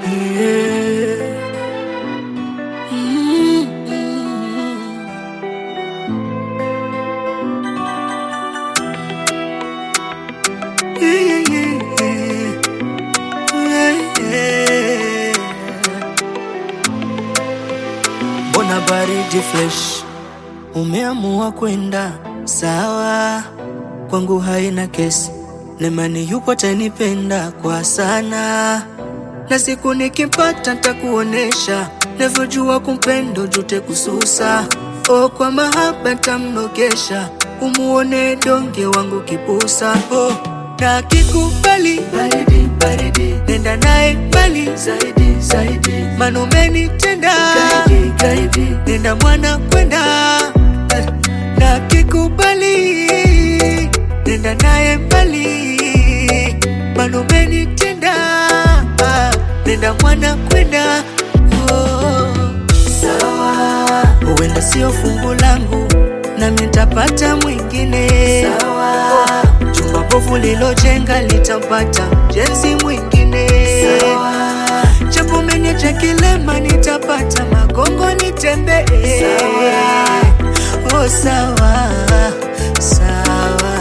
Yeah. Mm. Yeah, yeah, yeah. Yeah, yeah. Mbona baridi fresh, umeamua kwenda sawa, kwangu haina kesi, nemani yupo atanipenda kwa sana, na siku nikimpata ntakuonesha navyojua kumpendo jute kususa, o kwa mahaba ntamnogesha, umuone donge wangu kipusa oh, na kikubali baridi baridi, nenda naye mbali zaidi zaidi, manumeni tenda gaidi gaidi, nenda mwana kwenda eh, na kikubali nenda naye mbali, manumeni tenda ah, nenda mwana kwenda oh, sawa, huenda sio fungu langu nami nitapata mwingine sawa. Jumba bovu lilojenga litapata jenzi mwingine sawa. Japo umeniacha kilema nitapata magongo nitembee sawa. Oh, sawa sawa.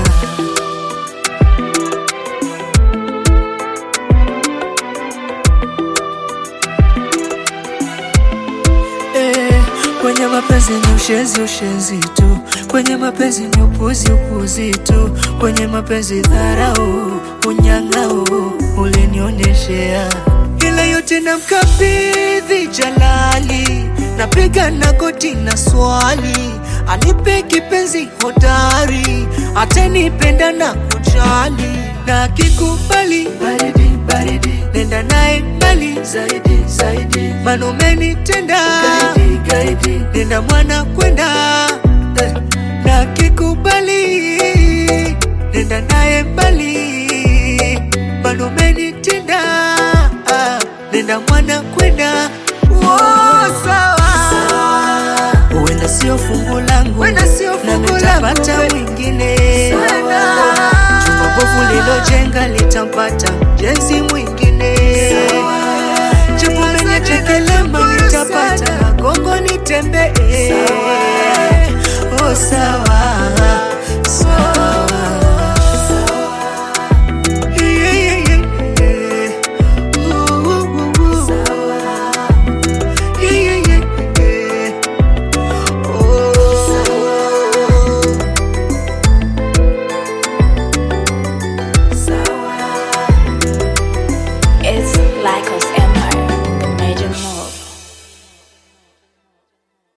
Eh, kwenye mapenzi ni ushenzi ushenzi tu, kwenye mapenzi ni upuzi upuzi tu, kwenye mapenzi dharau unyang'au ulinionyeshea, ila yote namkabidhi Jalali, napiga na goti na swali, anipe kipenzi hodari, atanipenda na kujali, na akikubali baridi baridi, nenda naye mbali zaidi zaidi, manumeni tenda gaidi gaidi, nenda mwana kwenda eh, na akikubali nenda naye mbali, manumeni tenda ah, nenda mwana kwenda oh, sawa huenda sio fungu langu, Huenda sio na fungu nitapata langu. mwingine. Huenda. Jumba bovu lilojenga litampata jenzi mwingine. Japo umeniacha kilema, nitapata magongo nitembee. Oh, sawa sawa.